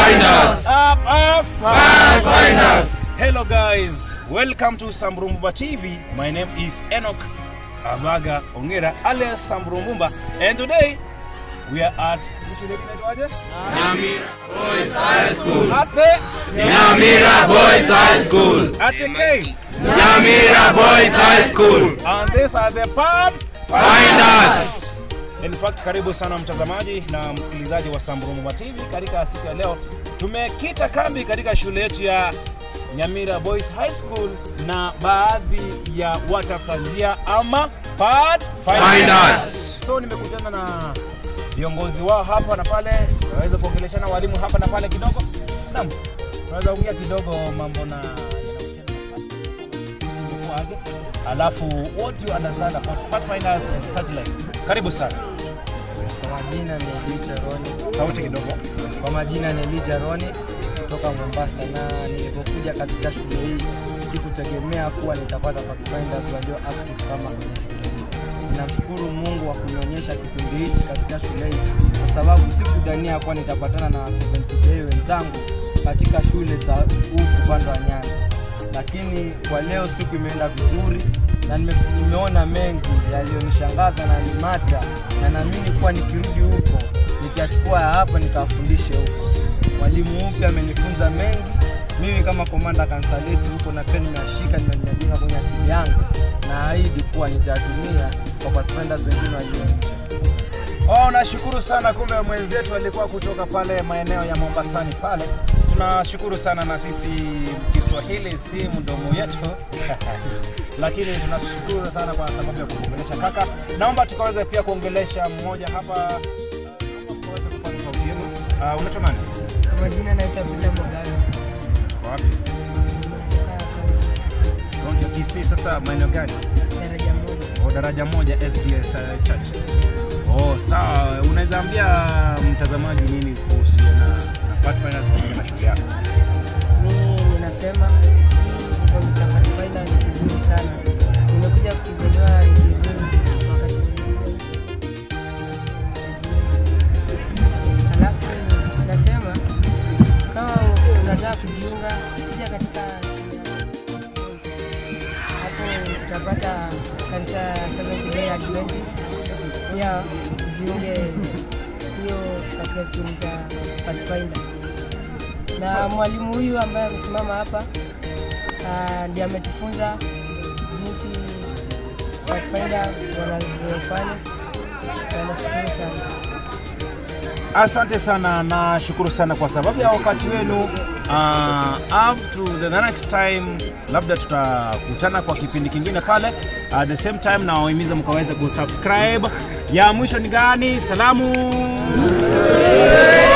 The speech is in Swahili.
Pathfinders. Up, up, Pathfinders. Hello guys, welcome to Samburumba TV. My name is Enoch Abaga Ongera alias Samburumba and today we are at which shule inaitwaje? Nyamira Boys High School. Ate Nyamira Boys High School. Ate K. Nyamira Boys High School. And these are the Finders. In fact, karibu sana mtazamaji na msikilizaji wa Samburumba TV. Katika siku ya leo tumekita kambi katika shule yetu ya Nyamira Boys High School na baadhi ya watafuta njia ama Pathfinders. Finders. So nimekutana na viongozi wao hapa na pale, tunaweza kuongeleshana walimu hapa na pale kidogo. Naam, tunaweza ongea kidogo mambo na yanahusiana alafu what you understand about Pathfinders and such like. Karibu sana. Kwa majina ni Elijah Roni. Sauti kidogo. Kwa majina ni Elijah Roni kutoka Mombasa, na nilipokuja katika shule hii sikutegemea kuwa nitapata Pathfinders walio active kama kwenye shule hii. Ninamshukuru Mungu wa kunionyesha kipindi hichi katika shule hii, kwa sababu sikudhania kuwa nitapatana na 70J wenzangu katika shule za huku upande wa Nyanza, lakini kwa leo siku imeenda vizuri na nime, nimeona mengi yaliyonishangaza na nimata, na naamini kuwa nikirudi huko nitachukua ya hapa nikawafundishe huko. Mwalimu mpya amenifunza mengi, mimi kama komanda kanisa letu huko na pia nimeashika nimejenga kwenye akili yangu, na ahidi kuwa nitatumia kwa Pathfinders wengine walio nje. Oh, nashukuru sana. Kumbe mwenzetu alikuwa kutoka pale maeneo ya Mombasani pale. Tunashukuru sana, na sisi Kiswahili si mdomo yetu lakini tunashukuru sana kwa sababu ya kuongelesha kaka. Naomba tukaweze pia kuongelesha mmoja hapa. Uh, naomba tukaweze kupata sauti yenu. Uh, unaitwa nani? Kwa majina naitwa Bila Mogawe. Kwa wapi? Kaunti ya Kisii. Sasa maeneo gani? Daraja moja. Oh, daraja moja SDS uh, Church. Oh, sawa. Unaweza ambia mtazamaji nini kuhusiana na na Pathfinders pamoja na shule yako? Mimi ninasema hii kitabu cha Pathfinder ni kizuri sana. Nimekuja kukigundua ni kizuri wakati mwingine. Alafu nasema kama unataka kujiunga, kuja katika hapo utapata kanisa Seventh Day Adventist. Pia ujiunge hiyo katika kikundi cha Pathfinder na mwalimu huyu ambaye amesimama hapa ah, ndiye ametufunza jinsi Pathfinder wanavyofanya. Na nashukuru sana. Asante sana, nashukuru sana kwa sababu ya wakati wenu. Uh, up to the next time, labda tutakutana kwa kipindi kingine pale. At the same time, nawahimiza mkaweze kusubscribe. Ya mwisho ni gani? Salamu